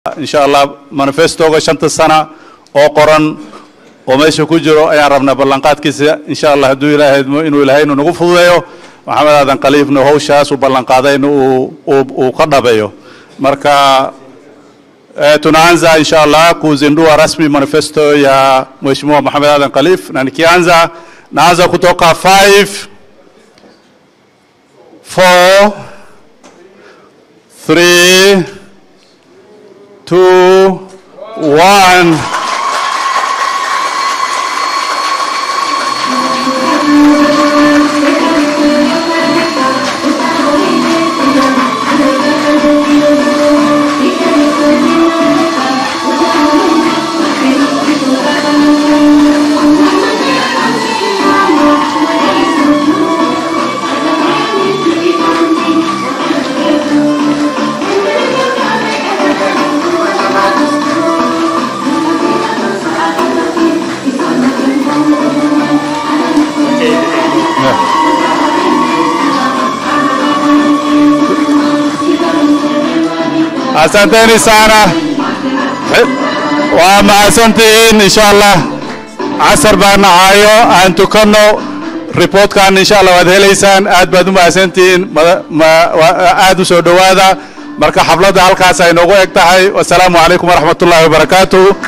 insha allah manifestoga shanta sana oo qoran oo meesha ku jiro ayaan rabnaa ballanqaadkiisa insha allah hadduu ilaahay idmo inuu ilaahay inuu nagu fududeeyo maxamed aadan khaliifna hawshaas uu ballanqaadayna uu uu ka dhabeeyo marka eh, tunaanza insha allah kuzindua rasmi manifesto ya mheshimiwa Mohamed Adan Khalif na nikianza naanza kutoka 5 4 3 2 1 asanteni sana waa mahadsantihiin insha allah casar baan nahayo aan tukanno reportkan insha allah waad helaysaan aad baad u mahadsantihiin mada- ma- wa- aad u soo dhowaada marka xafladda halkaas ay noogu eg tahay wasalaamu calaykum waraxmat ullahi wabarakaatuh